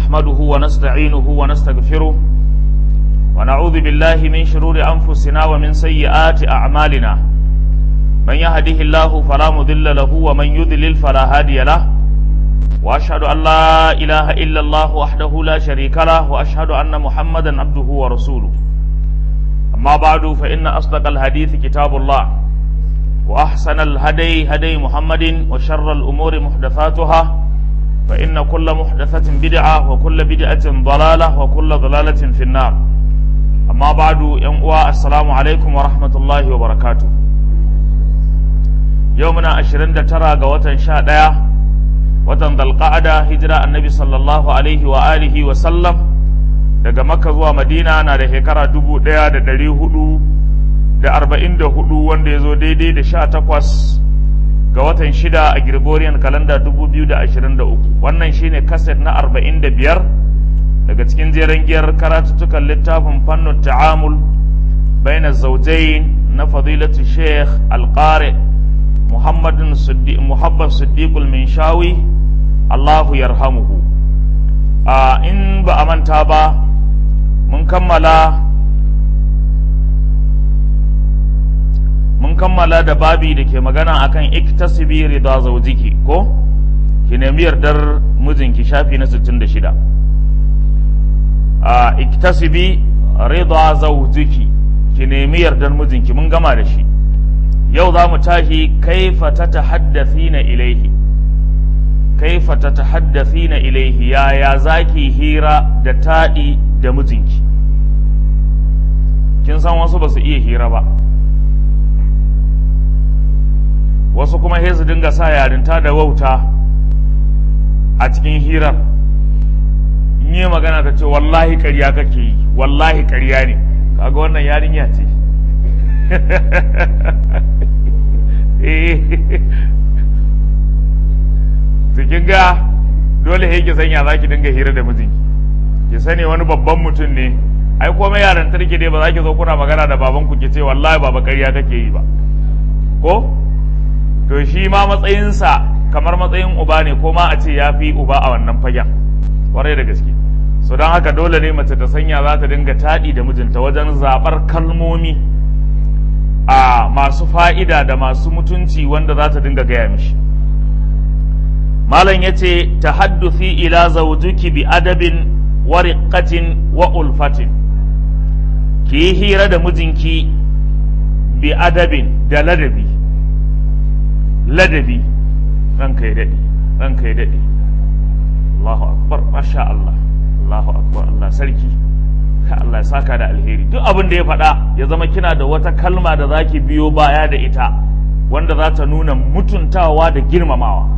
نحمده ونستعينه ونستغفره ونعوذ بالله من شرور أنفسنا ومن سيئات أعمالنا من يهده الله فلا مضل له ومن يضلل فلا هادي له وأشهد أن لا إله إلا الله وحده لا شريك له وأشهد أن محمدا عبده ورسوله أما بعد فإن أصدق الحديث كتاب الله وأحسن الهدي هدي محمد وشر الأمور محدثاتها فإن كل محدثة بدعة وكل بدعة ضلالة وكل ضلالة في النار أما بعد ينقوى السلام عليكم ورحمة الله وبركاته يومنا أشرين ترى قوة شاء watan dalqa'ada hijira annabi sallallahu alaihi wa alihi wa sallam daga makka zuwa madina na da shekara dubu ɗaya da ɗari hudu da arba'in da hudu wanda ya zo daidai da sha takwas ga watan shida a gregorian kalanda dubu biyu da ashirin da uku wannan shine kaset na arba'in da biyar daga cikin jeren giyar karatuttukan littafin fannin ta'amul baina zaujain na fadilatu sheikh alqari muhammadin muhabbad siddiqul minshawi Allahu yarhamuhu a in ba a manta ba mun kammala mun kammala da babi da ke magana akan iktasibi rida zaujiki ko ki nemi yardar mijinki shafi na 66 a iktasibi rida zaujiki ki nemi yardar mijinki mun gama da shi yau za mu tashi kaifa ta tahaddathina ilaihi kaifa ta tahaddathina ilaihi yaya zaki hira da taɗi da mijinki kin san wasu ba su iya hira ba wasu kuma sai su dinga sa yarinta da wauta a cikin hirar in yi magana ta ce wallahi ƙarya kake yi wallahi ƙarya ne kaga wannan yarinya ce kin ga dole he ki sanya za ki dinga hira da mijinki ki sani wani babban mutum ne ai komai yaran tarki dai ba za ki zo kuna magana da baban ku ki ce wallahi baba ƙarya kake yi ba ko to shi ma matsayinsa kamar matsayin uba ne ko ma a ce ya fi uba a wannan fagen kwarai da gaske so don haka dole ne mace ta sanya za ta dinga taɗi da mijinta wajen zaɓar kalmomi a masu fa'ida da masu mutunci wanda za ta dinga gaya mishi malam ya ce ta haddufi ila zaujuki bi adabin wa riƙatin wa ulfatin ki yi hira da mijinki bi adabin da ladabi ladabi ranka ya daɗe ranka ya daɗe Allahu akbar masha Allah Allahu akbar Allah sarki ka Allah ya saka da alheri duk abin da ya faɗa ya zama kina da wata kalma da zaki biyo baya da ita wanda za ta nuna mutuntawa da girmamawa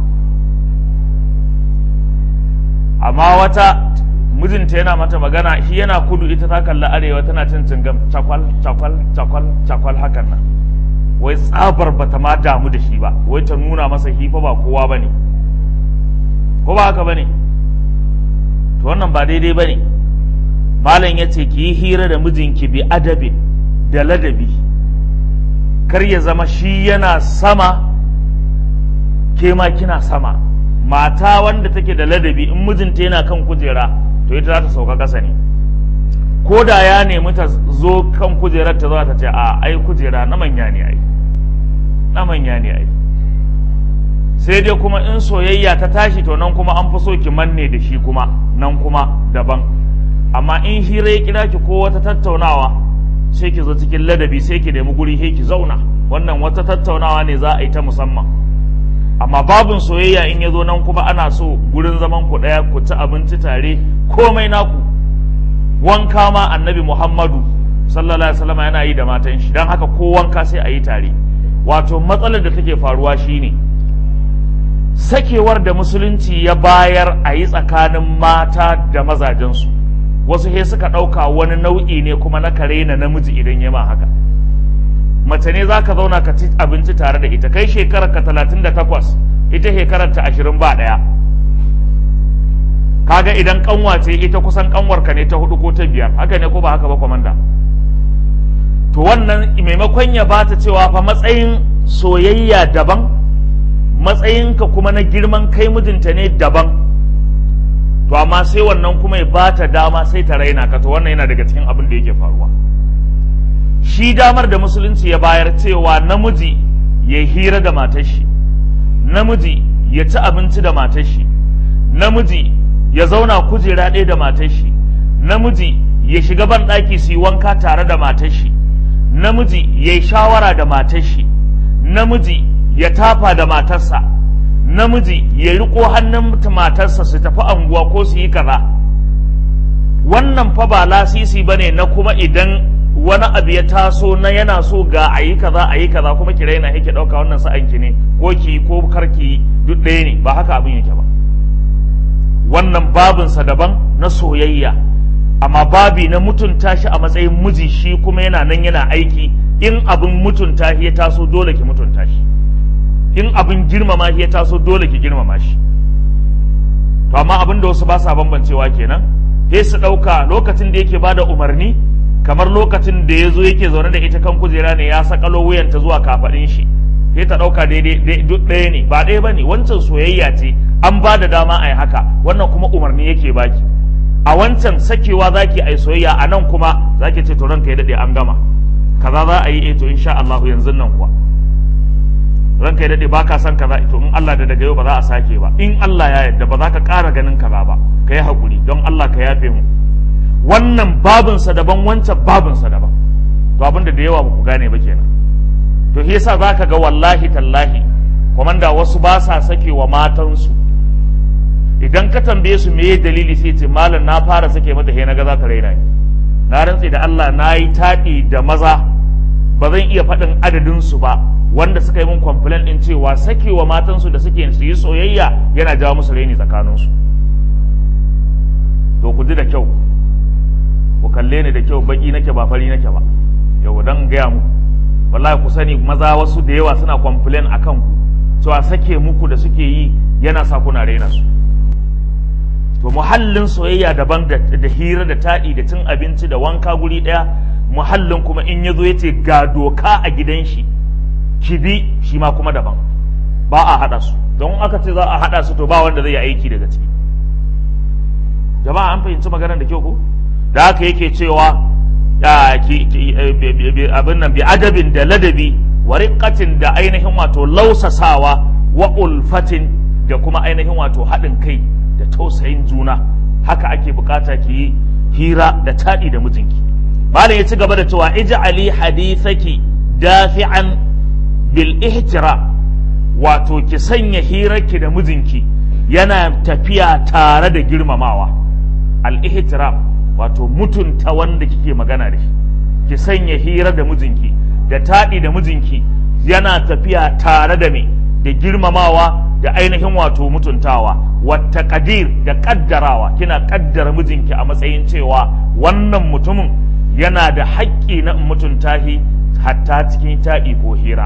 amma wata mijinta yana mata magana shi yana kudu ita ta kalli arewa tana cin cingam cakwal cakwal cakwal cakwal hakan nan wai tsabar bata ma damu da shi ba wai ta nuna masa hifa ba kowa bane ko ba haka bane to wannan ba daidai bane malam ya ce ki yi hira da mijinki bi adabi da ladabi kar ya zama shi yana sama ke ma kina sama mata wanda take da ladabi in mijinta yana kan kujera to ita za ta sauka ƙasa ne ko da ya nemi ta zo kan kujerar ta za ta ce a ai kujera na manya ne ai na manya ne ai sai dai kuma in soyayya ta tashi to nan kuma an fi so ki manne da shi kuma nan kuma daban amma in hira ya kira ki ko wata tattaunawa sai ki zo cikin ladabi sai ki nemi guri sai ki zauna wannan wata tattaunawa ne za a yi ta musamman amma babin soyayya in ya zo nan kuma ana so gurin zaman ku ɗaya ku ci abinci tare komai naku wanka ma annabi muhammadu sallallahu alaihi wasallam yana yi da matan shi don haka ko wanka sai a yi tare wato matsalar da take faruwa shine sakewar da musulunci ya bayar a yi tsakanin mata da mazajensu wasu he suka ɗauka wani nau'i ne kuma na kare na namiji idan ya ma haka mace ne za ka zauna ka ci abinci tare da ita kai shekarar ka talatin da takwas ita shekarar ta ashirin ba ɗaya kaga idan kanwa ce ita kusan kanwar ka ne ta hudu ko ta biyar haka ne ko ba haka ba kwamanda to wannan maimakon ya bata cewa fa matsayin soyayya daban matsayinka kuma na girman kai mijinta ne daban to amma sai wannan kuma ya bata dama sai ta raina ka to wannan yana daga cikin abin da yake faruwa shi damar da musulunci ya bayar cewa namiji ya hira da matar shi namiji ya ci abinci da matar shi namiji ya zauna kujera ɗaya da matar shi namiji ya shiga ban ɗaki su yi wanka tare da matar shi namiji ya yi shawara da matar shi namiji ya tafa da matarsa namiji ya riko hannun matarsa su tafi anguwa ko su yi kaza wannan fa ba lasisi bane na kuma idan wani abu ya taso na yana so ga a yi kaza a yi kaza kuma ki raina yake ɗauka wannan sa'anki ne ko ki ko karki duk ɗaya ne ba haka abin yake ba wannan babinsa daban na soyayya amma babi na mutunta shi a matsayin miji shi kuma yana nan yana aiki in abin mutunta shi ya taso dole ki mutunta shi in abin girmama shi ya taso dole ki girmama shi to amma abin da wasu ba sa bambancewa kenan sai su ɗauka lokacin da yake bada umarni kamar lokacin da ya zo yake zaune da ita kan kujera ne ya sakalo wuyanta zuwa kafaɗin shi sai ta ɗauka daidai duk ɗaya ne ba ɗaya ba ne wancan soyayya ce an ba da dama a yi haka wannan kuma umarni yake baki a wancan sakewa zaki a yi soyayya a nan kuma zaki ce to ranka ya daɗe an gama kaza za a yi eh to insha Allah yanzu nan kuwa ranka ya daɗe ba ka san kaza to in Allah da daga yau ba za a sake ba in Allah ya yarda ba za ka ƙara ganin kaza ba ka yi haƙuri don Allah ka yafe mu wannan babinsa daban wancan babinsa daban to abin da da yawa ba ku gane ba kenan to shi yasa zaka ga wallahi tallahi komanda wasu ba sa sake wa matansu idan ka tambaye su meye dalili sai ce malam na fara sake mata he na ga za ta raina ni na rantse da Allah na yi taɗi da maza ba zan iya faɗin adadin su ba wanda suka yi min complaint din cewa sake wa matansu da suke su yi soyayya yana jawo musu raini tsakaninsu to ku ji da kyau ku kalle ni da kyau baki nake ba fari nake ba yau dan gaya mu wallahi ku sani maza wasu da yawa suna complain akan ku cewa sake muku da suke yi yana sa kuna raina su to muhallin soyayya daban da, da hira da taɗi da cin abinci da wanka guri ɗaya muhallin kuma in ya zo ya ce ga doka a gidan shi ki bi shi ma kuma daban ba a haɗa su don aka ce za a haɗa su to ba wanda zai yi aiki daga ciki jama'a an fahimci maganar da kyau ko da haka yake cewa abin nan bi adabin da ladabi wa riƙatin da ainihin wato lausasawa wa ulfatin da kuma ainihin wato haɗin kai da tausayin juna haka ake bukata ki yi hira da taɗi da mijinki malam ya ci gaba da cewa ij'ali hadithaki dafi'an bil ihtira wato ki sanya hirarki da mijinki yana tafiya tare da girmamawa al ihtiram wato mutunta wanda kike magana da shi ki sanya hira da mijinki da taɗi da mijinki yana tafiya tare da me da girmamawa da ainihin wato mutuntawa wata kadir da kaddarawa kina kaddara mijinki a matsayin cewa wannan mutumin yana da haƙƙi na mutunta shi hatta cikin taɗi ko hira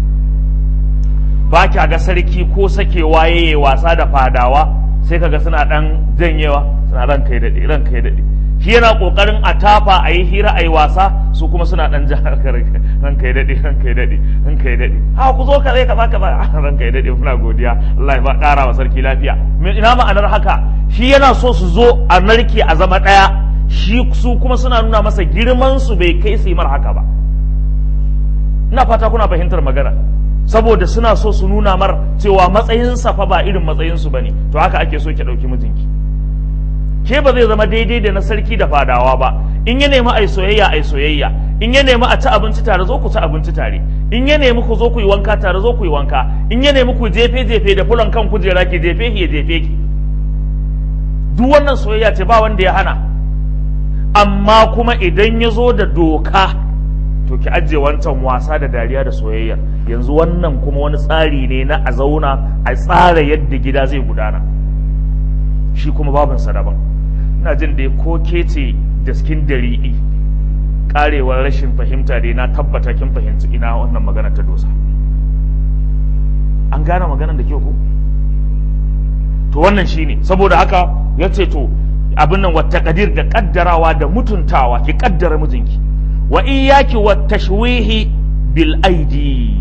ba kya ga sarki ko sakewa yayi wasa da fadawa sai kaga suna ɗan janyewa suna ran kai daɗe ran kai daɗe shi yana kokarin a tafa a yi hira a yi wasa su kuma suna dan ja ran kai daɗe ran kai daɗe ran kai daɗe ha ku zo ka zai kaza kaza ran kai daɗe muna godiya Allah ya ba ƙara wa sarki lafiya ina ma'anar haka shi yana so su zo a narke a zama ɗaya shi su kuma suna nuna masa girman su bai kai su yi mar haka ba ina fata kuna fahimtar magana saboda suna so su nuna mar cewa matsayinsa fa ba irin matsayinsu bane to haka ake so ki ɗauki mijinki ke ba zai zama daidai da na sarki da fadawa ba in ya nemi ai soyayya ai soyayya in ya nemi a ci abinci tare zo ku ci abinci tare in ya nemi ku zo ku yi wanka tare zo ku yi wanka in ya nemi ku jefe jefe da fulan kan kujera ki jefe ki ya jefe ki duk wannan soyayya ce ba wanda ya hana amma kuma idan ya zo da doka to ki ajiye wancan wasa da dariya da soyayya yanzu wannan kuma wani tsari ne na a zauna a tsara yadda gida zai gudana shi kuma babinsa daban ina jin da ko ke ce daskin dariɗi karewar rashin fahimta dai na tabbata kin fahimci ina wannan magana ta dosa an gane maganar da ke ku to wannan shine saboda haka ya ce to abin nan wata kadir da kaddarawa da mutuntawa ki kaddara mijinki wa iyaki wa tashwihi bil aidi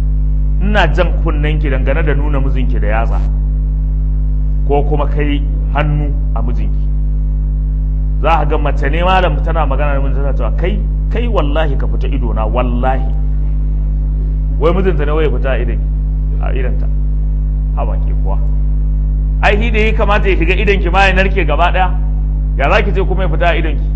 ina jan kunnen ki dangane da nuna mijinki da yatsa ko kuma kai hannu a mijinki za a ga mace ne malam tana magana da mijinta tana cewa kai kai wallahi ka fita ido na wallahi wai mijinta ne wai ya fita a idan a idanta haba ke kuwa ai shi da yi kamata ya shiga idanki ma ya narke gaba daya ya za ki je kuma ya fita a idanki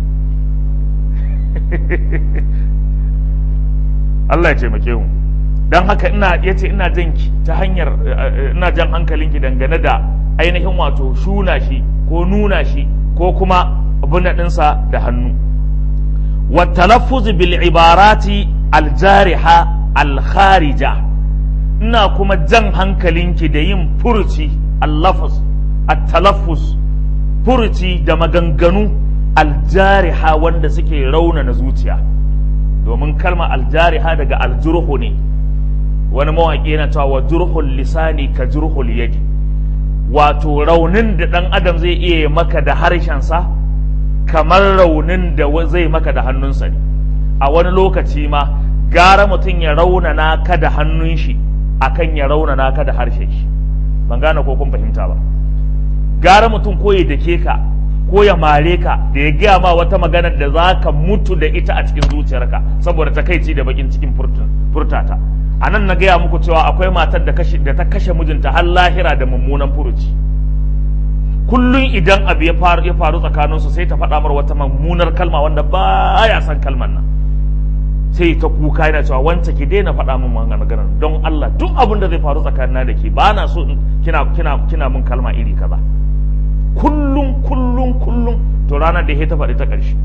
Allah ya taimake mu don haka ina yace ina jan ki ta hanyar ina jan hankalinki dangane da ainihin wato shuna shi ko nuna shi ko kuma abin ɗinsa da hannu wa talaffuz bil ibarati al jariha al kharija ina kuma jan hankalinki da yin furuci al lafz at talaffuz furuci da maganganu al jariha wanda suke raunana zuciya domin kalma al jariha daga al jurhu ne wani mawaƙi yana cewa wa jurhul lisani ka jurhul yadi wato raunin da ɗan adam zai iya maka da harshensa kamar raunin da zai maka da hannunsa ne a wani lokaci ma gara mutum ya raunana ka da hannun shi akan ya raunana ka da harshen shi ban gane ko kun fahimta ba gara mutum ko ya dake ka ko ya mare ka da ya gaya ma wata magana da za ka mutu da ita a cikin zuciyarka saboda takaici da bakin cikin furtata a nan na gaya muku cewa akwai matar da ta kashe mijinta har lahira da mummunan furuci kullum idan abu ya faru ya faru tsakaninsu sai ta faɗa mar wata mummunar kalma wanda ba ya san kalmar nan sai ta kuka yana cewa wance ki daina faɗa min maganar don Allah duk abin da zai faru tsakanina da ke ba na so kina kina kina min kalma iri kaza kullum kullum kullum to ranar da ya ta faɗi ta ƙarshe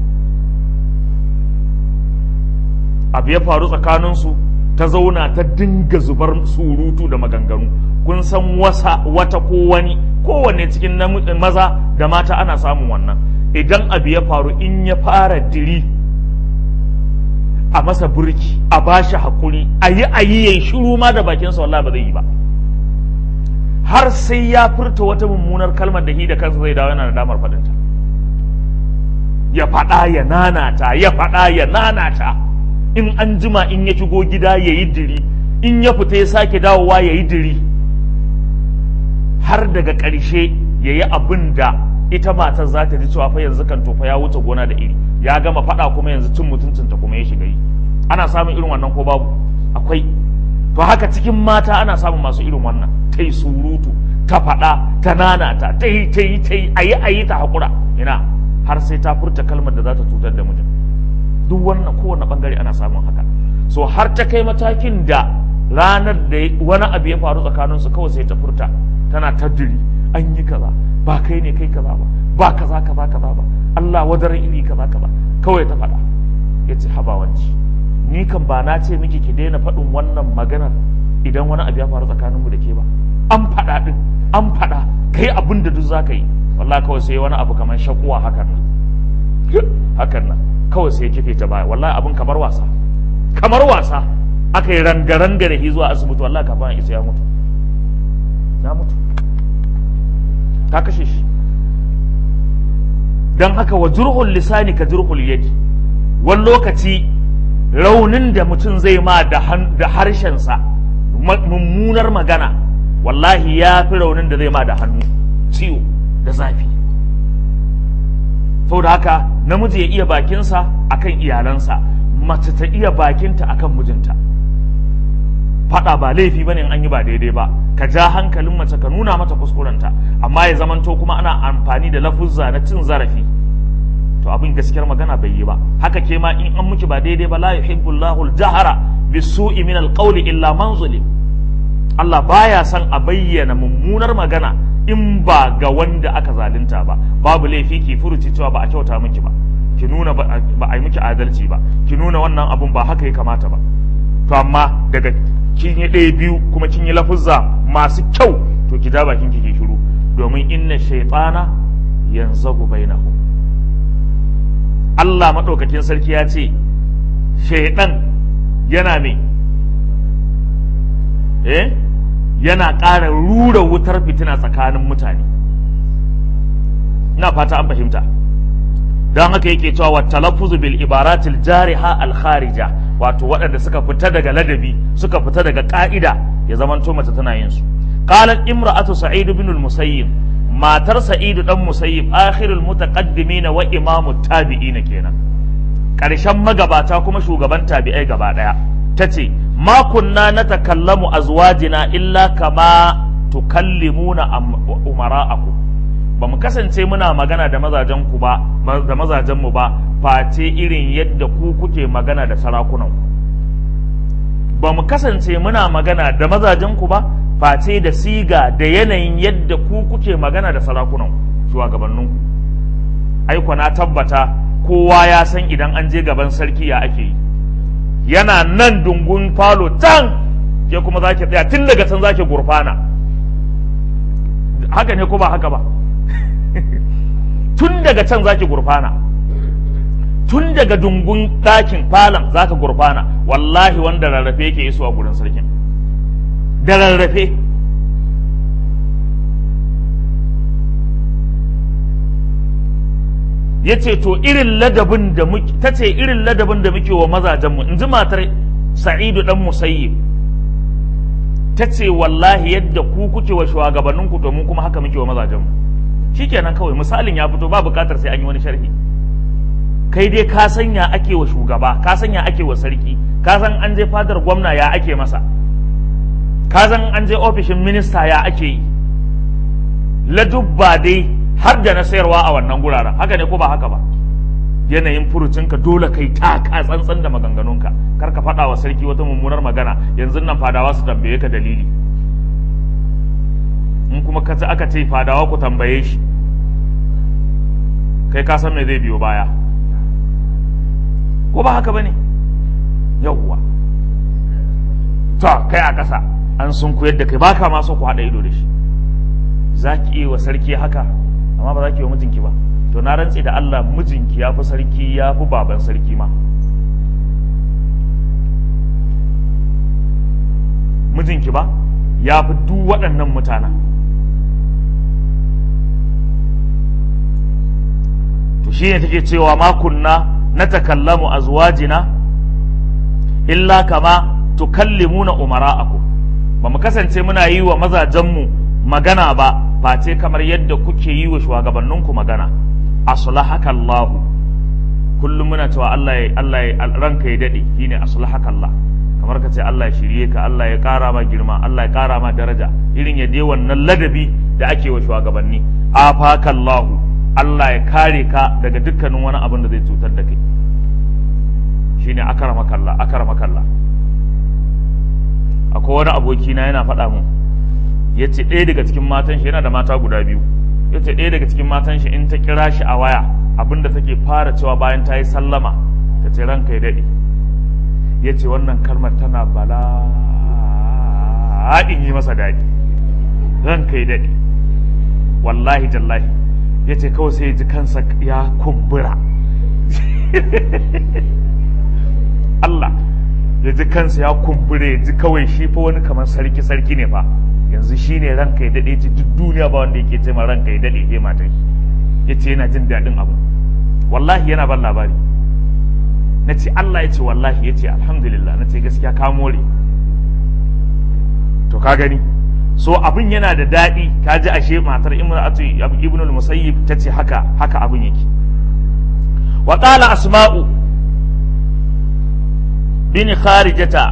abu ya faru tsakaninsu ta zauna ta dinga zubar surutu da maganganu kun san wasa wata ko wani kowanne cikin maza da mata ana samun wannan idan abu ya faru in ya fara diri a masa burki a bashi hakuri a yi a yi ya shiru ma da bakinsa wallahi ba zai yi ba har sai ya furta wata mummunar kalmar da hi da kansa zai dawo yana da damar faɗinta ya faɗa ya nanata ya faɗa ya nanata in an jima in ya shigo gida ya yi diri in ya fita ya sake dawowa ya yi diri har daga ƙarshe ya yi abin da ita matar za ta ji cewa fa yanzu kan tofa ya wuce gona da iri ya gama faɗa kuma yanzu cin mutuncinta kuma ya shiga yi ana samun irin wannan ko babu akwai to haka cikin mata ana samun masu irin wannan ta yi surutu ta faɗa ta nanata ta yi ta yi ta yi a yi a yi ta haƙura ina har sai ta furta kalmar da za ta cutar da mijin duk wannan kowane bangare ana samun haka so har ta kai matakin da ranar da wani abu ya faru tsakanin su kawai sai ta furta tana taddiri an yi kaza ba kai ne kai kaza ba ba kaza kaza kaza ba Allah wadaran iri kaza kaza kawai ta faɗa ya ce habawanci ni kan ba na ce miki ki daina faɗin wannan maganar idan wani abu ya faru tsakanin mu da ke ba an faɗa din an faɗa kai abin da duk za ka yi wallahi kawai sai wani abu kamar shakuwa hakan nan hakan nan kawai sai kife ta baya wallahi abin kamar wasa kamar wasa aka yi rangaranga da shi zuwa asibiti wallahi kafin isa ya mutu ya mutu ta kashe shi don haka wa jurhul lisani ka jurhul yadi wani lokaci raunin da mutum zai ma da harshensa mummunar magana wallahi ya fi raunin da zai ma da hannu ciwo da zafi saboda haka namiji ya iya bakinsa akan iyalansa mace ta iya bakinta akan mijinta faɗa ba laifi bane in an yi ba daidai ba ka ja hankalin mace ka nuna mata kuskurenta amma ya zamanto kuma ana amfani da lafuzza na cin zarafi to abin gaskiyar magana bai yi ba haka ke ma in an miki ba daidai ba la yuhibbu Allahu al-jahra bisu'i min al-qawli illa man zulim Allah baya son a bayyana mummunar magana in ba ga wanda aka zalunta ba babu laifi ki furuci cewa ba a kyauta miki ba ki nuna ba a yi miki adalci ba ki nuna wannan abun ba haka ya kamata ba to amma daga kin yi ɗaya biyu kuma kin yi lafuzza masu kyau to ki ja bakin ki shiru domin inna shaytana yanzagu bainahum Allah madaukakin sarki ya ce shaydan yana me eh yana ƙara rura wutar fitina tsakanin mutane ina fata an fahimta don haka yake cewa wa talaffuzu bil ibaratil jariha al kharija wato waɗanda suka fita daga ladabi suka fita daga ƙa'ida ya zamanto mace tana yin su qalat imra'atu sa'id ibn al musayyib matar sa'idu dan musayyib akhirul mutaqaddimin wa imamu tabi'in kenan karshen magabata kuma shugaban tabi'ai gaba daya tace ma kunna natakallamu azwajina illa kama tukallimuna umara'akum ba mu kasance muna magana da mazajen ku ba da mazajen mu ba face irin yadda ku kuke magana da sarakunan ku ba mu kasance muna magana da mazajen ku ba face da siga da yanayin yadda ku kuke magana da sarakunan ku shugabannin ku aiko na tabbata kowa ya san idan an je gaban sarki ya ake yi yana nan dungun falo can ke kuma zaki tsaya tun daga can zaki gurfana haka ne ko ba haka ba tun daga can zaki gurfana tun daga dungun ɗakin falon zaka gurfana wallahi wanda rarrafe yake isuwa gurin sarkin da rarrafe ya ce to irin ladabin da muke ta ce irin ladabin da muke wa mazajenmu in ji matar sa'idu dan musayyib ta ce wallahi yadda ku kuke wa shugabanninku to mu kuma haka muke wa mazajenmu shikenan kawai misalin ya fito ba bukatar sai an yi wani sharhi kai dai ka sanya ake wa shugaba ka sanya ake wa sarki ka san an je fadar gwamna ya ake masa ka san an je ofishin minista ya ake yi ladubba dai har da na sayarwa a wannan guraren haka ne ko ba haka ba yanayin furucinka dole kai taka tsantsan da maganganunka kar ka faɗa wa sarki wata mummunar magana yanzu nan fadawa su tambaye ka dalili in kuma ka aka ce fadawa ku tambaye shi kai ka san me zai biyo baya ko ba haka bane yawwa to kai a ƙasa an sun koyar da kai baka ma so ku haɗa ido da shi za ki iya wa sarki haka amma ba za ki yi wa mijinki ba to na rantse da Allah mijinki ya fi sarki ya fi baban sarki ma mijinki ba ya fi duk waɗannan mutanen to shi ne take cewa makunna na takallamu azwajina illa kama tukallimuna umara'akum ba mu kasance muna yi wa mazajenmu magana ba face kamar yadda kuke yi wa shugabanninku magana aslahaka Allah kullum muna cewa Allah ya Allah ya ranka ya dade shine aslahaka Allah kamar ka ce Allah ya shirye ka Allah ya kara ma girma Allah ya kara ma daraja irin ya dai wannan ladabi da ake wa shugabanni afaka Allah Allah ya kare ka daga dukkanin wani abin da zai cutar da kai shine akramaka Allah akramaka Allah akwai wani aboki na yana faɗa mu ya ce ɗaya daga cikin matan shi yana da mata guda biyu ya ce ɗaya daga cikin matan shi in ta kira shi a waya abinda take fara cewa bayan ta yi sallama ta ce ranka ya daɗe ya ce wannan kalmar tana bala'in yi masa daɗi ranka ya daɗe wallahi jallahi ya ce kawai sai ya ji kansa ya kumbura Allah ya ji kansa ya kumbure ya ji kawai shi fa wani kamar sarki sarki ne fa yanzu shi ne ranka ya daɗe ce duk duniya ba wanda yake ce ma ranka ya daɗe ya mata ya ce yana jin daɗin abu wallahi yana ban labari na ce Allah ya ce wallahi ya ce alhamdulillah na ce gaskiya ka more to ka gani so abin yana da daɗi ka ji ashe matar imra'atu ibn al-musayyib ta ce haka haka abin yake wa qala asma'u bin kharijata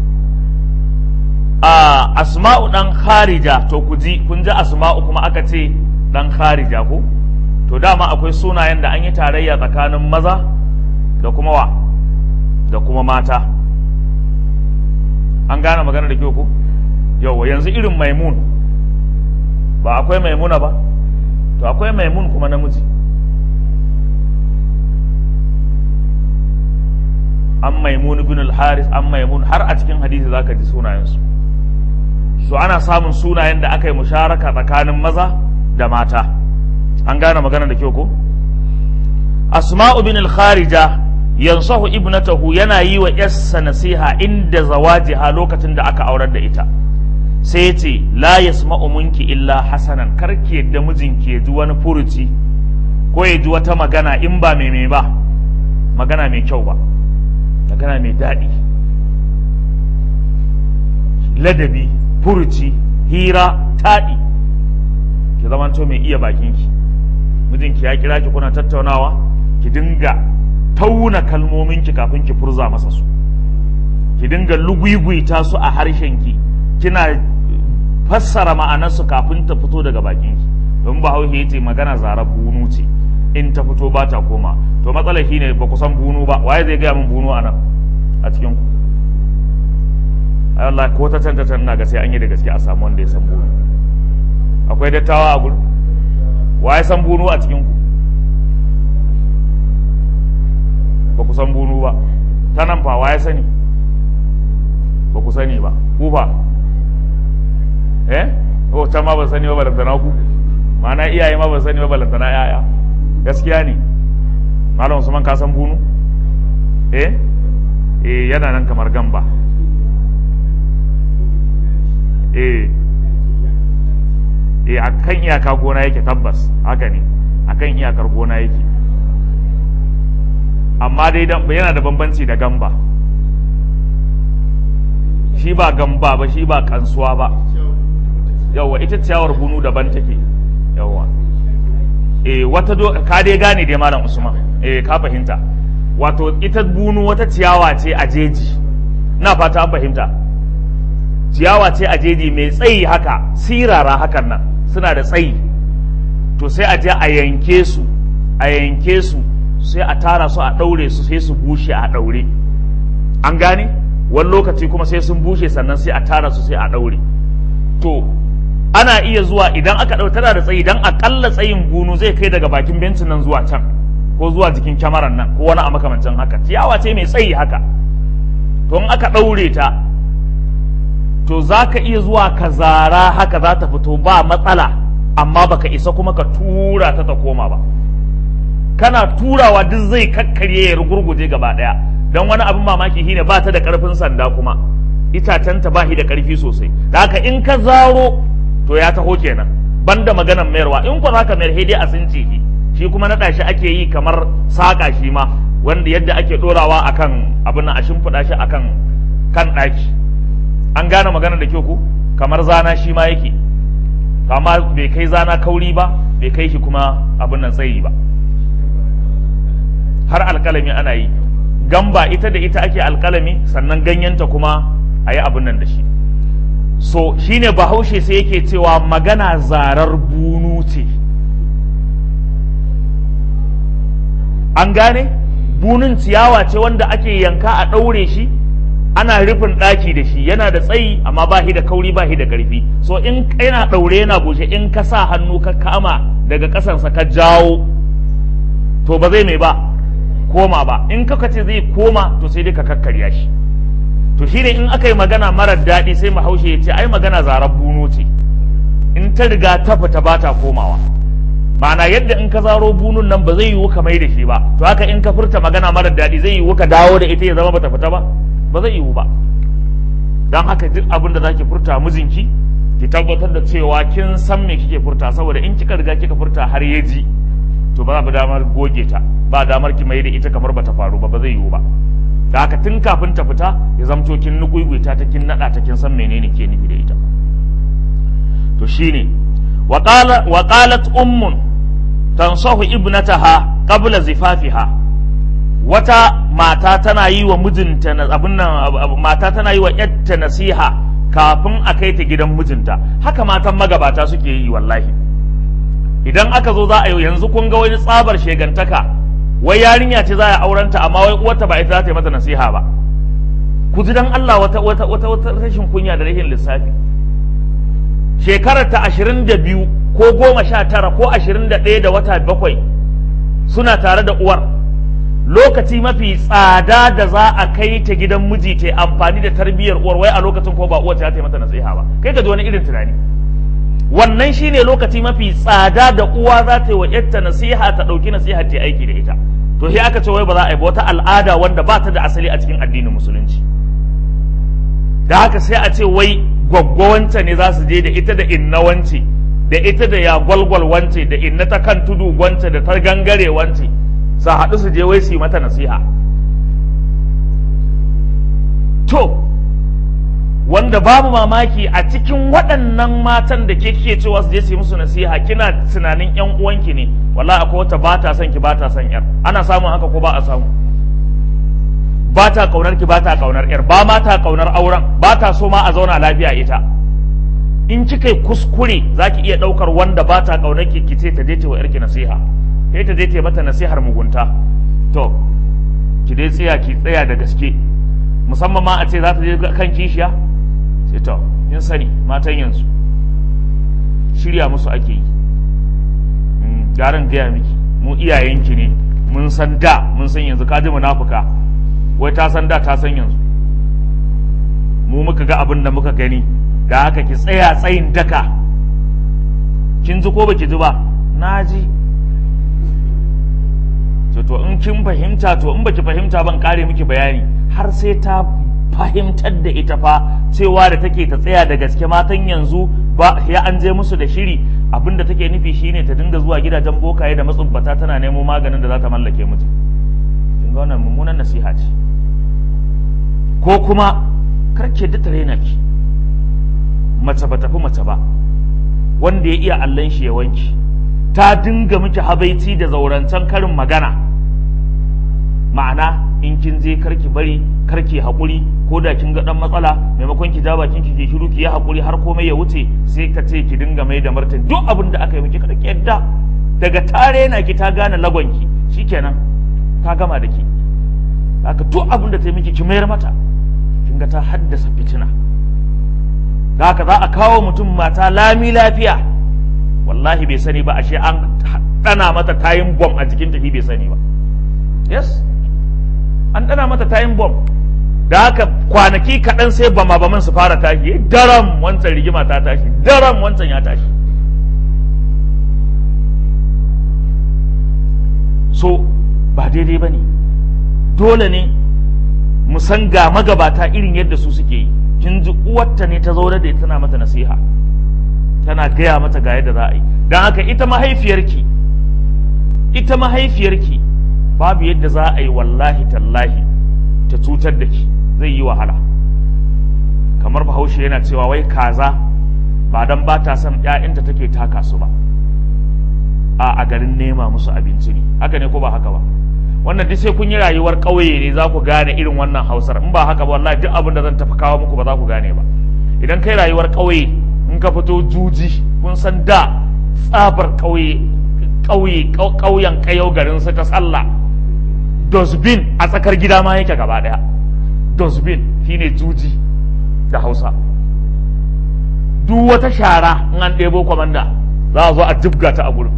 a asma'u dan kharija to ku ji kun ji asma'u kuma aka ce dan kharija ko to dama akwai sunayen da an yi tarayya tsakanin maza da kuma wa da kuma mata an gane magana da kyau ko yauwa yanzu irin maimun ba akwai maimuna ba to akwai maimun kuma namiji an maimun bin al-haris an maimun har a cikin hadisi zaka ji sunayensu so ana samun sunayen da aka yi musharaka tsakanin maza da mata an gane magana da kyau ko asma'u bin al-kharija yansahu ibnatahu yana yi wa yassa nasiha inda zawajiha lokacin da aka aurar da ita sai ya ce la yasma'u munki illa hasanan karki yadda mijinki ya ji wani furuci ko ya ji wata magana in ba mai mai ba magana mai kyau ba magana mai daɗi ladabi furuci hira taɗi ki zamanto mai iya bakinki mijinki ya kira ki kuna tattaunawa ki dinga tauna kalmominki kafin ki furza masa su ki dinga lugwigwita su a harshenki kina fassara ma'anarsu kafin ta fito daga bakinki don ba hauhe ce magana zarar bunu ce in ta fito ba ta koma to matsalar shine ba ku san bunu ba waye zai gaya min bunu a nan a cikin ku ai Allah ko ta tanta tana ga sai an yi da gaske a samu wanda ya san bunu akwai dattawa a gurin waye san bunu a cikin ku ba ku san bunu ba ta nan fa waye sani ba ku sani ba ku fa eh ko ta ma ba sani ba balantana ku ma'ana iyaye ma ba sani ba balantana yaya gaskiya ne malam usman ka san bunu eh eh yana nan kamar gamba eh eh akan iyaka gona yake tabbas haka ne akan iyakar gona yake amma dai yana da bambanci da gamba shi ba gamba ba shi ba kansuwa ba yawa ita ciyawar bunu daban take yawa eh wata do ka dai gane dai malam usman eh ka fahimta wato ita bunu wata ciyawa ce a jeji na fata an fahimta ciyawa ce a jeji mai tsayi haka sirara hakan nan suna da tsayi to sai a je a yanke su a yanke su sai a tara su a ɗaure su sai su bushe a ɗaure an gane wani lokaci kuma sai sun bushe sannan sai a tara su sai a ɗaure to ana iya zuwa idan aka ɗau tana da tsayi dan akalla tsayin bunu zai kai daga bakin bencin nan zuwa can ko zuwa jikin kyamaran nan ko wani a makamancin haka ciyawa ce mai tsayi haka to in aka ɗaure ta to za ka iya zuwa ka zara haka za ta fito ba matsala amma baka isa kuma ka tura ta ta koma ba kana turawa duk zai kakkarye ya rugurguje gaba daya don wani abin mamaki shine ba ta da karfin sanda kuma itacenta ba shi da karfi sosai da haka in ka zaro to ya taho kenan banda maganan mayarwa in ku zaka mayar dai a sunce shi shi kuma naɗa shi ake yi kamar saƙa shi ma wanda yadda ake ɗorawa akan abin a shimfiɗa shi akan kan ɗaki an gane magana da kyau ku kamar zana shi ma yake amma bai kai zana kauri ba bai kai shi kuma abin nan tsayi ba har alkalami ana yi gamba ita da ita ake alkalami sannan ganyenta kuma a yi abin nan da shi so shine bahaushe sai yake cewa magana zarar bunu ce an gane bunun ciyawa ce wanda ake yanka a ɗaure shi ana rufin ɗaki da shi yana da tsayi amma ba shi da kauri ba shi da ƙarfi so in yana ɗaure yana bushe in ka sa hannu ka kama daga ƙasansa ka jawo to ba zai mai ba koma ba in ka ce zai koma to sai dai ka kakkarya shi to shine in aka yi magana marar daɗi sai mahaushe ya ce ai magana zarar buno ce in ta riga ta fita ba ta komawa ma'ana yadda in ka zaro bunun nan ba zai yiwu ka mai da shi ba to haka in ka furta magana marar daɗi zai yiwu ka dawo da ita ya zama bata fita ba ba zai yiwu ba don haka duk abin da zaki furta mijinki ki tabbatar da cewa kin san me kike furta saboda in kika riga kika furta har ya ji to ba za damar goge ta ba damar ki mai da ita kamar bata faru ba ba zai yiwu ba da haka tun kafin ta fita ya zamto kin nukuiguita ta kin nada ta kin san menene ke nufi da ita to shine wa qalat ummun tansahu ibnataha qabla zifafiha wata mata tana yi wa mijinta abin nan mata tana yi wa yatta nasiha kafin a kai ta gidan mijinta haka matan magabata suke yi wallahi idan aka zo za a yi yanzu kun ga wani tsabar shegantaka wai yarinya ce za a aurenta amma wai uwarta ba ita za ta yi mata nasiha ba ku ji dan Allah wata wata wata wata rashin kunya da rashin lissafi shekarar ta ashirin da biyu ko goma sha tara ko ashirin da ɗaya da wata bakwai suna tare da uwar lokaci mafi tsada da za a kai ta gidan miji ta amfani da tarbiyyar uwar wai a lokacin ko ba uwar ta yi mata nasiha ba kai ka ji wani irin tunani wannan shine lokaci mafi tsada da uwa za ta yi wa yarta nasiha ta ɗauki nasiha ta aiki da ita to sai aka ce wai ba za a yi ba wata al'ada wanda ba ta da asali a cikin addinin musulunci da haka sai a ce wai gwaggwawanta ne za su je da ita da inna wance da ita da ya gwalgwal wance da inna ta kan tudu wance da ta gangare wance su haɗu su je wai su yi mata nasiha to wanda babu mamaki a cikin waɗannan matan da ke kike cewa su je su yi musu nasiha kina tunanin yan uwanki ne wallahi akwai wata ba ta son ki ba ta son yar ana samun haka ko ba a samu ba ta kaunar ki ba ta kaunar yar ba ma ta kaunar auren ba ta so ma a zauna lafiya ita in kika yi kuskure za ki iya ɗaukar wanda ba ta kaunar ki ki ce ta je ta wa yarki nasiha sai ta je ta mata nasihar mugunta to ki dai tsaya ki tsaya da gaske musamman ma a ce za ta je kan kishiya sai to yin sani matan yanzu shirya musu ake yi garin gaya miki mu iyayenki ne mun san da mun san yanzu ka ji munafuka wai ta san da ta san yanzu mu muka ga abin da muka gani da haka ki tsaya tsayin daka kin ji ko baki ji ba na ji to in kin fahimta to in baki fahimta ban kare miki bayani har sai ta fahimtar da ita fa cewa da take ta tsaya da gaske matan yanzu ba ya an je musu da shiri abin da take nufi shine ta dinga zuwa gidajen bokaye da matsubbata tana nemo maganin da za ta mallake mutum kin ga wannan mummunan nasiha ce ko kuma karke da tare na ki mace ba tafi mace ba wanda ya iya allon shi ya wanki ta dinga miki habaici da zaurancen karin magana ma'ana in kin je karki bari karki haƙuri ko da kin ga dan matsala maimakon ki ja bakin ki ke shiru ki yi haƙuri har komai ya wuce sai ka ce ki dinga mai da martani duk abin da aka yi miki kada ki yadda daga tare na ki ta gane lagonki shikenan ta gama da ki haka duk abin da ta yi miki ki mayar mata kin ga ta haddasa fitina da haka za a kawo mutum mata lami lafiya wallahi bai sani ba ashe an dana mata tayin bom a jikin tafi bai sani ba yes an dana mata tayin bom da haka kwanaki kaɗan sai bama baman su fara tashi daram wancan rigima ta tashi daram wancan ya tashi so ba daidai ba ne dole ne mu san ga magabata irin yadda su suke yi kin ji uwarta ne ta zaune da ita tana mata nasiha tana gaya mata ga yadda za a yi don haka ita mahaifiyarki ita mahaifiyarki babu yadda za a yi wallahi tallahi ta cutar da ki zai yi wahala kamar bahaushe yana cewa wai kaza ba dan ba ta son ‘ya'yanta take taka su ba a a garin nema musu abinci ne haka ne ko ba haka ba wannan duk sai kun yi rayuwar ƙauye ne za ku gane irin wannan hausar in ba haka ba wallahi duk abin da zan tafi kawo muku ba za ku gane ba idan kai rayuwar ƙauye in ka fito juji kun san da tsabar ƙauye ƙauye ƙauyen ƙayau garin su ta sallah dosbin a tsakar gida ma yake gaba ɗaya dosbin shine juji da hausa duk wata shara in an ɗebo kwamanda za a zo a jibga ta a gurin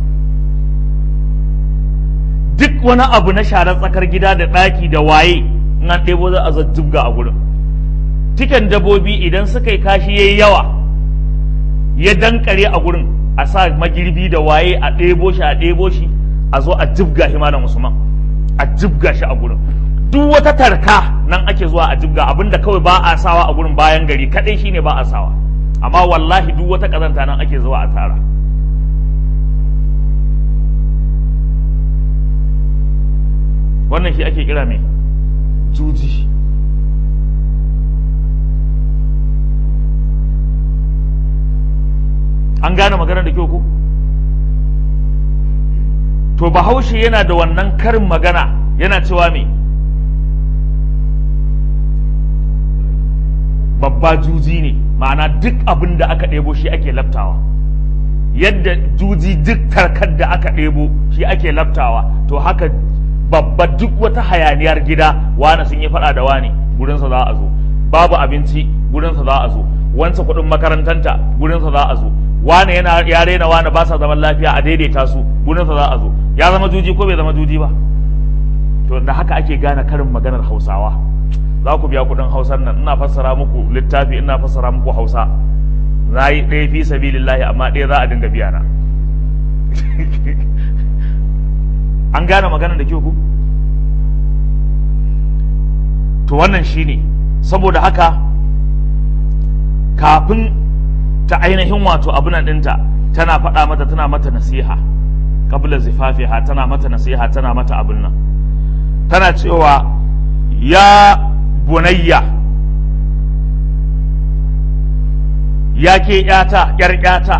duk wani abu na sharar tsakar gida da ɗaki da waye in an ɗebo za a zo jibga a gurin tiken dabobi idan suka yi kashi yayi yawa ya dankare a gurin a sa magirbi da waye a ɗebo shi a ɗebo shi a zo a jibga shi malam usman a jibga shi a gurin duk wata tarka nan ake zuwa a jibga abinda kawai ba a sawa a gurin bayan gari kadai shine ba a sawa amma wallahi duk wata kazanta nan ake zuwa a tara wannan shi ake kira mai juji an gane maganar da kyau ko to bahaushe yana da wannan karin magana yana cewa me babba juji ne ma'ana duk abin da aka ɗebo shi ake laftawa yadda juji duk karkar da aka ɗebo shi ake laftawa to haka babba duk wata hayaniyar gida wane sun yi faɗa da wane gurinsa za a zo babu abinci gurinsa za a zo wansa kuɗin makarantanta gurinsa za a zo wane yana ya rena wane ba sa zaman lafiya a daidaita su gurinsa za a zo ya zama juji ko bai zama juji ba to da haka ake gane karin maganar hausawa za ku biya kudin hausar nan ina fassara muku littafi ina fassara muku hausa za yi ɗaya fi sabilillahi amma ɗaya za a dinga biya na an gane maganar da kyau ku to wannan shine saboda haka kafin ta ainihin wato abunan ɗinta tana faɗa mata tana mata nasiha kabla zifafiha tana mata nasiha tana mata abin nan tana cewa ya bunayya ya ke ƴata ƴar ƴata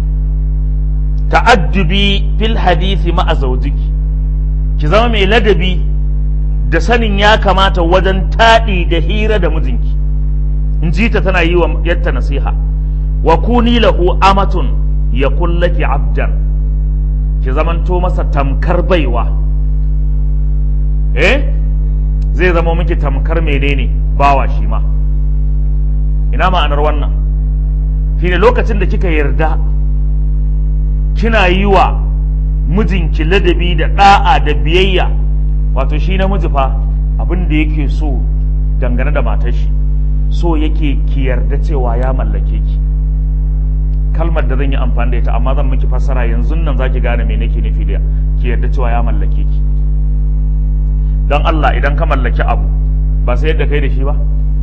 ta'addubi fil hadisi ma'a zaujiki ki zama mai ladabi da sanin ya kamata wajen taɗi da hira da mijinki in ji ta tana yi wa yatta nasiha wa kuni lahu amatun ya kullaki abdan ki zamanto masa tamkar baiwa eh zai zama miki tamkar menene bawa shi ma ina ma'anar wannan shine lokacin da kika yarda kina yi wa mijinki ladabi da ɗa'a da biyayya wato shi namiji fa abin da yake so dangane da matar shi so yake ki yarda cewa ya mallake ki kalmar da zan yi amfani da ita amma zan miki fassara yanzu nan zaki gane me nake nufi da ki yarda cewa ya mallake ki don Allah idan ka mallaki abu ba sai yadda kai da shi ba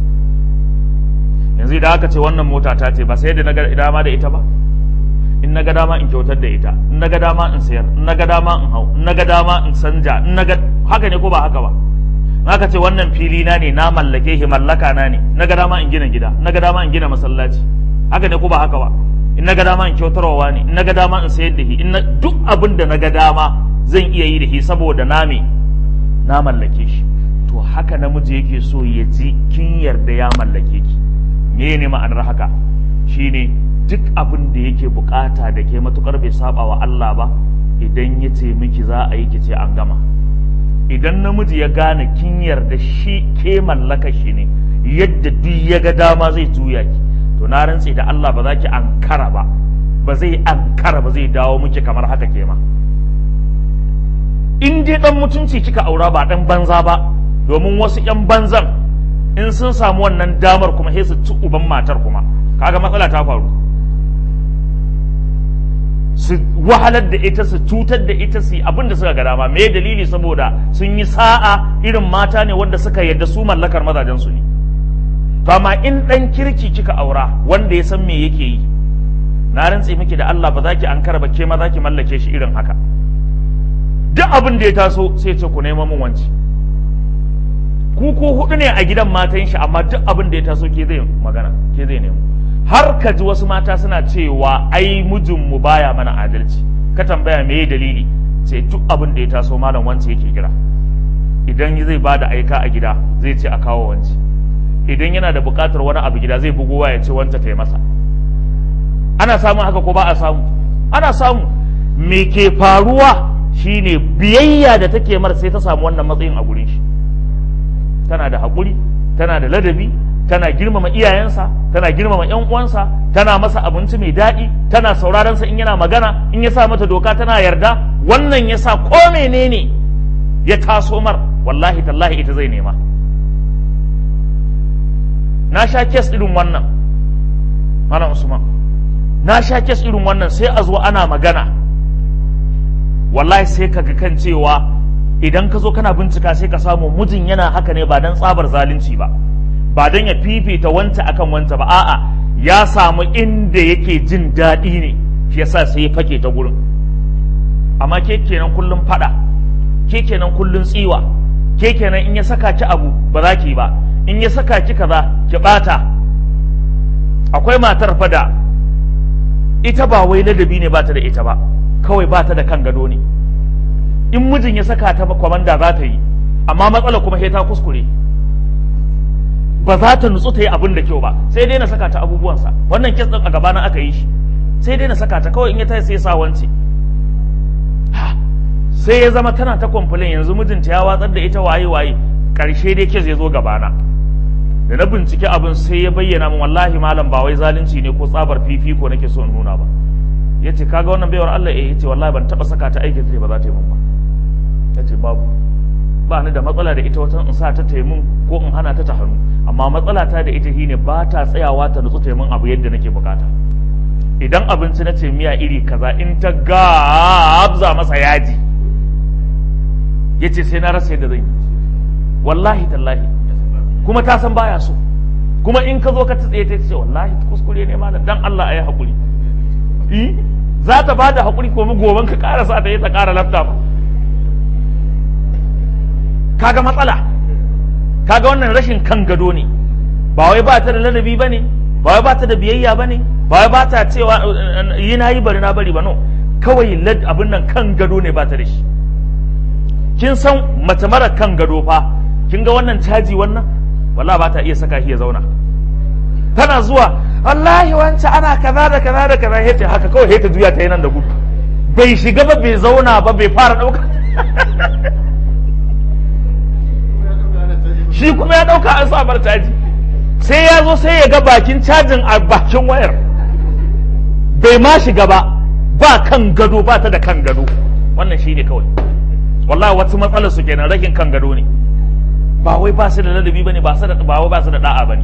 yanzu idan aka ce wannan mota ta ce ba sai yadda na ga dama da ita ba in na ga dama in kyautar da ita in na ga dama in sayar in na ga dama in hau in na ga dama in sanja in na ga haka ne ko ba haka ba aka ce wannan fili na ne na mallake shi mallaka na ne na ga dama in gina gida na ga dama in gina masallaci haka ne ko ba haka ba in na ga dama in kyautarwa ne in na ga dama in sayar da shi in duk abin da na ga dama zan iya yi da shi saboda na me na mallake shi to haka namiji yake so ya ji kin yarda ya mallake ki me ne ma'anar haka shine duk abin da yake bukata da ke matukar bai saba wa Allah ba idan ya ce miki za a yi ki ce an gama idan namiji ya gane kin yarda shi ke mallaka shi ne yadda duk ya ga dama zai juya ki to na rantse da Allah ba za ki ankara ba ba zai ankara ba zai dawo miki kamar haka ke ma in dai dan mutunci kika aura ba dan banza ba domin wasu yan banzan in sun samu wannan damar kuma sai su ci uban matar kuma kaga matsala ta faru su wahalar da ita su cutar da ita su abin da suka ga dama me dalili saboda sun yi sa'a irin mata ne wanda suka yarda su mallakar mazajen su ne to amma in dan kirki kika aura wanda ya san me yake yi na rantse miki da Allah ba za ki ankara ba ke ma za ki mallake shi irin haka duk abin da ya taso sai ce ku neman mun wanci ku ko hudu ne a gidan matan shi amma duk abin da ya taso ke zai magana ke zai nemo har ka ji wasu mata suna cewa ai mijinmu baya mana adalci ka tambaya me dalili sai duk abin da ya taso malam wance yake kira idan zai ba da aika a gida zai ce a kawo wance idan yana da buƙatar wani abu gida zai bugowa ya ce wance ta yi masa ana samun haka ko ba a samu ana samu me ke faruwa shine biyayya da take mar sai ta samu wannan matsayin a gurin shi tana da haƙuri tana da ladabi tana girmama iyayensa tana girmama yan uwansa tana masa abinci mai daɗi tana sauraron sa in yana magana in ya sa mata doka tana yarda wannan ya sa ko menene ya taso mar wallahi tallahi ita zai nema na sha kes irin wannan malam usman na sha kes irin wannan sai a zo ana magana wallahi sai ka ga kan cewa idan ka zo kana bincika sai ka samu mijin yana haka ne ba don tsabar zalunci ba ba don ya fifita wanta akan wanta ba a'a ya samu inda yake jin daɗi ne shi yasa sai ya fake ta gurin amma ke kenan kullum fada ke kenan kullum tsiwa ke kenan in ya saka ki abu ba za ki ba in ya saka ki kaza ki bata akwai matar fada ita ba wai ladabi ne ba ta da ita ba kawai ba ta da kan gado ne in mijin ya saka ta kwamanda za ta yi amma matsala kuma sai ta kuskure ba za ta nutsu ta yi abin da kyau ba sai dai na saka ta abubuwansa wannan kes din a gabana aka yi shi sai dai na saka ta kawai in ya tayi sai ya sa wance sai ya zama tana ta complain yanzu mijinta ya watsar da ita waye waye karshe dai kes ya zo gabana da na bincike abin sai ya bayyana min wallahi malam ba wai zalunci ne ko tsabar fifiko nake so in nuna ba yace kaga wannan baiwar Allah eh yace wallahi ban taba saka ta aikin ba za ta yi mun ba yace babu ba ni da matsala da ita wata in sa ta taimun ko in hana ta ta hannu amma matsala ta da ita shine ba ta tsayawa ta nutsu taimun abu yadda nake bukata idan abinci na ce miya iri kaza in ta gabza masa yaji yace sai na rasa yadda zan yi wallahi tallahi kuma ta san baya so kuma in ka zo ka tsaye ta ce wallahi kuskure ne malam dan Allah ayi hakuri eh za ta bada hakuri ko mu goban ka karasa ta yi ta kara lafta ba kaga matsala kaga wannan rashin kan gado ne ba wai ba ta da ladabi ba ne ba wai ba ta da biyayya ba ne ba ba ta cewa yi na yi bari na bari ba no kawai lad abin nan kan gado ne ba ta da shi kin san mace mara kan gado fa kin ga wannan caji wannan walla ba ta iya saka shi ya zauna tana zuwa wallahi wance ana kaza da kaza da kaza hete haka kawai hete juya ta yi nan da gudu bai shiga ba bai zauna ba bai fara ɗauka shi kuma ya ɗauka an sa bar caji sai ya zo sai ya ga bakin cajin a bakin wayar bai ma shiga ba ba kan gado ba ta da kan gado wannan shi ne kawai wallahi wasu matsalar su kenan rakin kan gado ne ba wai ba su da ladabi bane ba su da ba wai ba su da da'a bane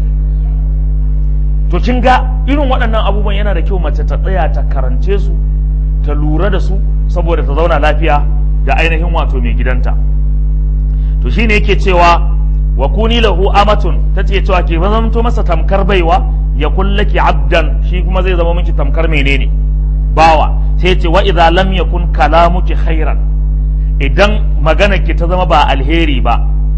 to kin ga irin waɗannan abubuwan yana da kyau mace ta tsaya ta karance su ta lura da su saboda ta zauna lafiya da ainihin wato mai gidanta to shine yake cewa wa kuni lahu amatun tace cewa ke zamto masa tamkar baiwa ya kullaki abdan shi kuma zai zama miki tamkar menene bawa sai ce wa idza lam yakun kalamuki khairan idan magana ki ta zama ba alheri ba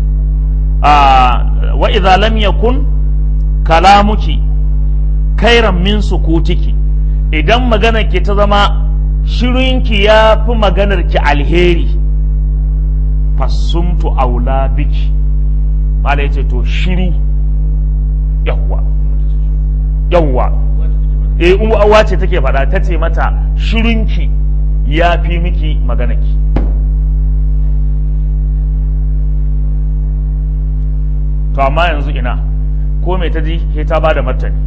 wa idza lam yakun kalamuki khairan min sukutiki idan magana ki ta zama shirinki ya fi maganar ki alheri fasumtu aula biki mala yace to shiru yawwa yawwa eh uwa ce take faɗa ta ce mata shirinki ya fi miki maganaki to amma yanzu ina ko mai ta ji he ta bada martani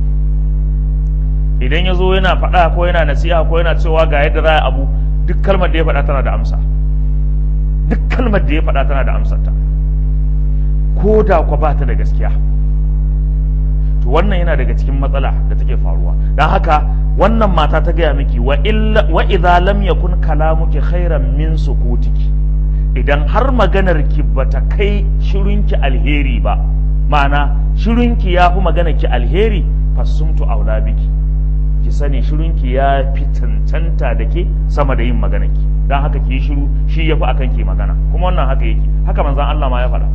idan ya zo yana faɗa ko yana nasiha ko yana cewa ga yadda za a abu duk kalmar da ya faɗa tana da amsa duk kalmar da ya faɗa tana da amsarta ko da kwa ba ta da gaskiya to wannan yana daga cikin matsala da take faruwa don haka wannan mata ta gaya miki wa idza lam yakun kalamuki khairan min sukutiki idan har maganar ki bata kai shirinki alheri ba ma'ana shirinki ya fi maganar ki alheri fasumtu aula biki ki sani shirinki ya fi cancanta da ke sama da yin maganar ki don haka ki yi shiru shi ya fi akan ki magana kuma wannan haka yake haka manzan Allah ma ya faɗa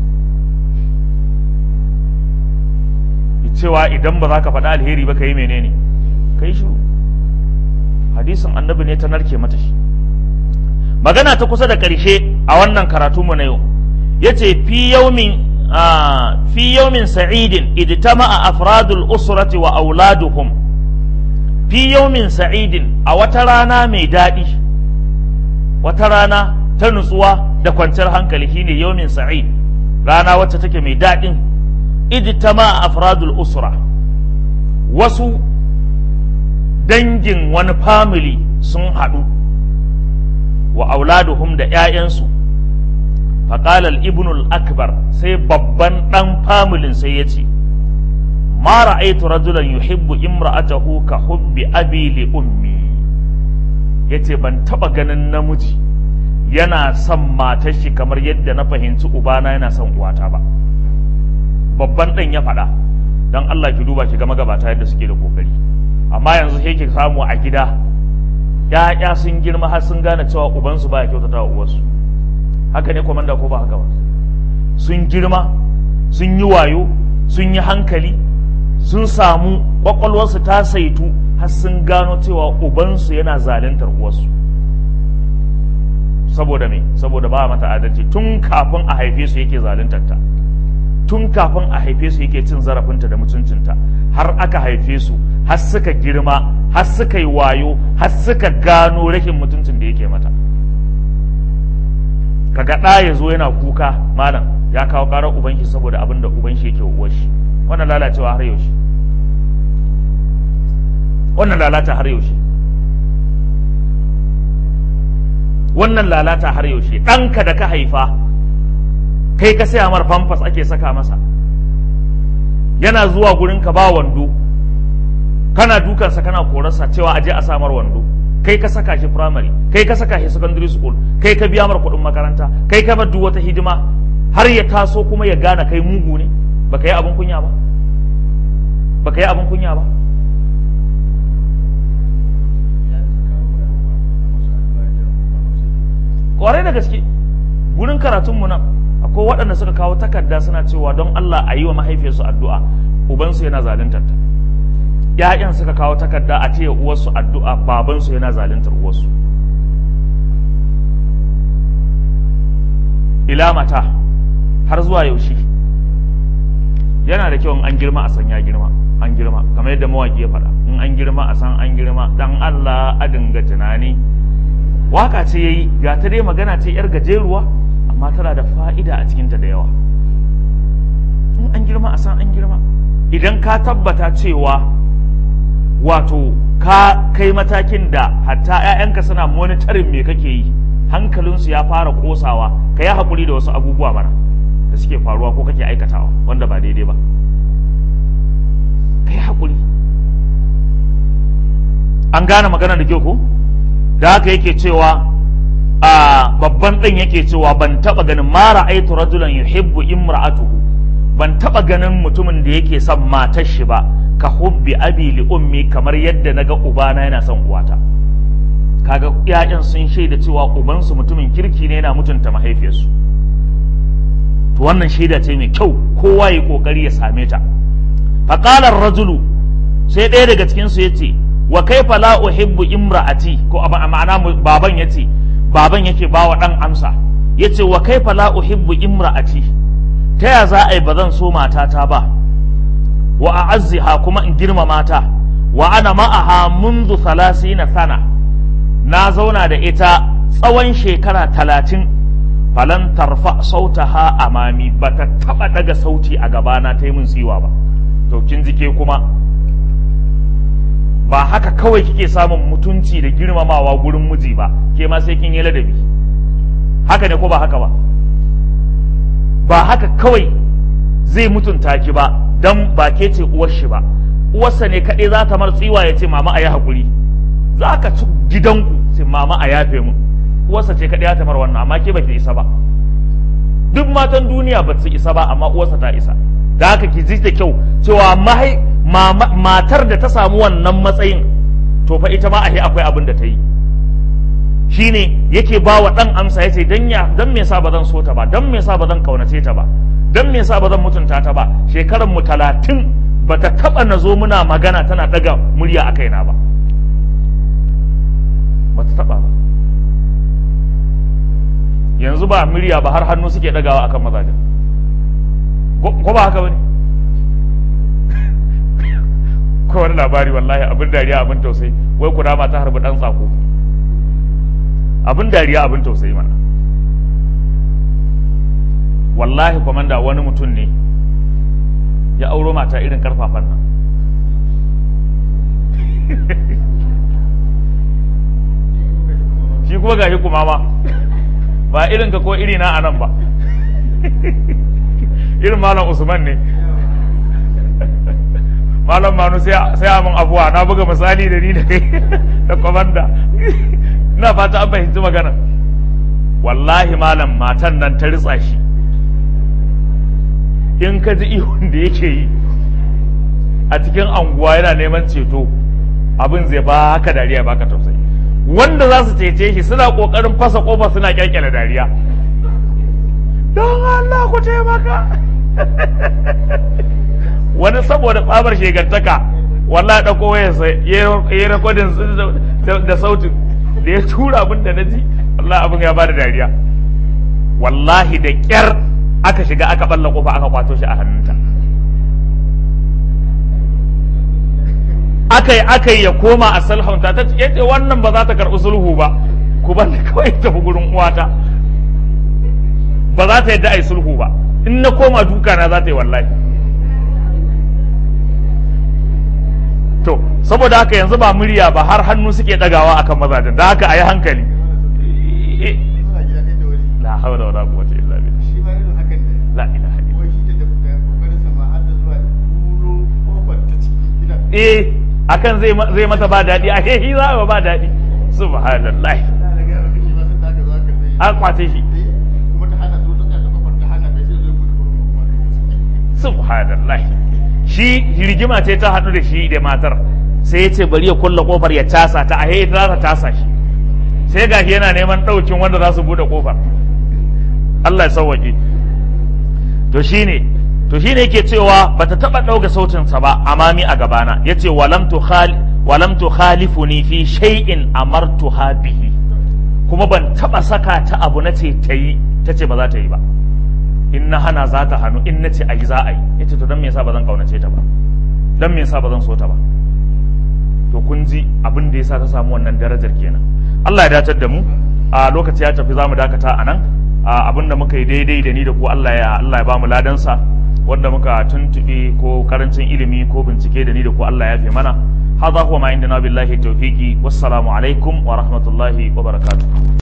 cewa idan ba za ka faɗa alheri ba ka yi menene ka yi shiru hadisin annabi ne ta narke mata shi magana ta kusa da ƙarshe a wannan karatu mu na yau yace fi yaumin fi yaumin sa'idin idtama'a afradul usrati wa auladuhum fi yaumin sa'idin a wata rana mai daɗi wata rana ta nutsuwa da kwanciyar hankali shine yaumin sa'id rana wacce take mai daɗin idtama'a afradul usra wasu dangin wani family sun haɗu wa auladuhum da ‘ya'yansu faƙal al-ibnul akbar sai babban ɗan familin sai ya ce ma ra'aitu rajulan yuhibbu imra'atahu ka hubbi abi li ummi yace ban taba ganin namiji yana son matar shi kamar yadda na fahimci ubana yana son uwata ba babban ɗan ya faɗa don Allah ki duba ki ga magabata yadda suke da kokari amma yanzu sai ki samu a gida ya'ya sun girma har sun gane cewa ubansu baya kyautata wa uwarsu haka ne komanda ko ba haka ba sun girma sun yi wayo sun yi hankali sun samu kwakwalwarsu ta saitu har sun gano cewa ubansu yana zaluntar uwarsu saboda me saboda ba mata adalci tun kafin a haife su yake zaluntar ta tun kafin a haife su yake cin zarafinta da mutuncinta har aka haife su har suka girma har suka yi wayo har suka gano rashin mutuncin da yake mata kaga ɗa ya zo yana kuka malam ya kawo ƙarar uban shi saboda abin da uban shi yake uwar shi wannan lalacewa har yaushe wannan lalata har yaushe wannan lalata har yaushe ɗanka da ka haifa kai ka saya mar famfas ake saka masa yana zuwa gurin ka ba wando kana dukansa kana korarsa cewa aje a samar wando kai ka saka shi primary kai ka saka shi secondary school kai ka biya mar kuɗin makaranta kai ka bar duk wata hidima har ya taso kuma ya gane kai mugu ne baka yi abin kunya ba baka yi abin kunya ba kwarai da gaske gurin karatunmu nan akwai waɗanda suka kawo takarda suna cewa don Allah a yi wa mahaifiyarsu addu'a ubansu yana zaluntar ta ‘ya'yan suka kawo takarda a taya uwarsu addu'a babansu yana zaluntar uwarsu ila mata har zuwa yaushe yana da kyau in an girma a san ya girma an girma kamar yadda mawaƙi ya faɗa in an girma a san an girma dan Allah a dinga tunani waka ce yayi ga ta dai magana ce yar gajeruwa amma tana da fa'ida a cikinta da yawa in an girma a san an girma idan ka tabbata cewa wato ka kai matakin da hatta 'ya'yanka suna monitorin me kake yi hankalinsu ya fara kosawa ka yi haƙuri da wasu abubuwa mana da suke faruwa ko kake aikatawa wanda ba daidai ba ka yi haƙuri an gane magana da kyau ko da haka yake cewa a babban ɗin yake cewa ban taɓa ganin mara aitu rajulan yuhibbu imra'atuhu ban taɓa ganin mutumin da yake son matar shi ba ka hubbi abi li ummi kamar yadda naga ubana yana son uwata kaga ƴaƴan sun shaida cewa ubansu mutumin kirki ne yana mutunta mahaifiyarsu to wannan shaida ce mai kyau kowa ya kokari ya same ta faqala rajulu sai ɗaya daga cikin su yace wa kaifa la uhibbu imra'ati ko a ma'ana baban yace baban yake bawa dan amsa yace wa kaifa la uhibbu imra'ati ta ya za a yi ba zan so matata ba wa a'azziha kuma in girmama ta wa ana ma'aha mundu na sana na zauna da ita tsawon shekara talatin falan tarfa sautaha amami ba ta taba daga sauti a gabana ta yi min tsiwa ba to kin jike kuma ba haka kawai kike samun mutunci da girmamawa gurin miji ba ke ma sai kin yi ladabi haka ne ko ba haka ba ba haka kawai zai mutunta ki ba dan ba ke ce uwar shi ba uwarsa ne kaɗai za ta mar tsiwa ya ce mama a yi haƙuri za ka ci gidanku sai mama a yafe mu uwarsa ce kaɗai ya ta mar wannan amma ke ba ki isa ba duk matan duniya ba su isa ba amma uwarsa ta isa da haka ki ji da kyau cewa mahai matar da ta samu wannan matsayin to fa ita ma a akwai abin da ta yi shine yake ba wa ɗan amsa ya ce dan ya dan me yasa ba zan so ta ba dan me yasa ba zan kaunace ta ba dan me yasa ba zan mutunta ta ba shekaran mu talatin ba ta taba na zo muna magana tana daga murya a kaina ba ba ta taba ba yanzu ba murya ba har hannu suke dagawa akan mazajen ko ba haka bane ko wani labari wallahi abin dariya abin tausayi wai kurama ta harbi dan tsako abin dariya abin tausayi mana wallahi kwamanda wani mutum ne ya auro mata irin karfafan nan shi kuma gashi kuma ma ba irin ka ko iri na anan ba irin malam usman ne malam manu sai a mun abuwa na buga misali da ni da kai da kwamanda ina fata an fahimci magana wallahi malam matan nan ta ritsa shi in ka ji ihun da yake yi a cikin anguwa yana neman ceto abin zai ba ka dariya ba ka tausayi wanda za su cece shi suna kokarin fasa kofa suna kyalkyala dariya don Allah ku taimaka wani saboda tsabar shegantaka wallahi ɗauko wayarsa ya yi rekodin da sautin da ya tura abin da na ji wallahi abin ya ba da dariya wallahi da ƙyar aka shiga aka balla kofa aka kwato shi a hannunta aka yi aka yi ya koma a sulhunta ta ce wannan ba za ta karɓi sulhu ba ku bar kawai tafi gurin uwata ba za ta yadda a yi sulhu ba in na koma duka na za ta yi wallahi to saboda haka yanzu ba murya ba har hannu suke ɗagawa akan mazajen da haka a yi hankali la hawla wala quwwata illa billah la ilaha eh akan zai zai mata ba daɗi a hehi za a ba daɗi subhanallah an kwace shi subhanallah shi rigima ce ta haɗu da shi da matar sai ya ce bari ya kulla kofar ya casa ta a hehi za ta tasa shi sai gashi yana neman ɗaukin wanda za su buɗe kofar Allah ya sauwaƙe to shine to shine yake cewa bata taba dauka sautin sa ba amami a gabana yace walam tu khali walam tu khalifuni fi shay'in amartuha bihi kuma ban taba saka ta abu nace tayi tace ba za ta yi ba in na hana za ta hannu in nace ayi za a yi yace to dan me yasa ba zan kaunace ta ba dan me yasa ba zan so ta ba to kun ji abin da yasa ta samu wannan darajar kenan Allah ya dacar da mu a lokaci ya tafi zamu dakata a nan abin da muka yi daidai da ni da ku Allah ya Allah ya bamu ladansa wanda muka tuntuɓe ko karancin ilimi ko bincike da ni da ku Allah ya fi mana hadha huwa ma indana billahi tawfiqi wassalamu alaikum wa rahmatullahi wa barakatuh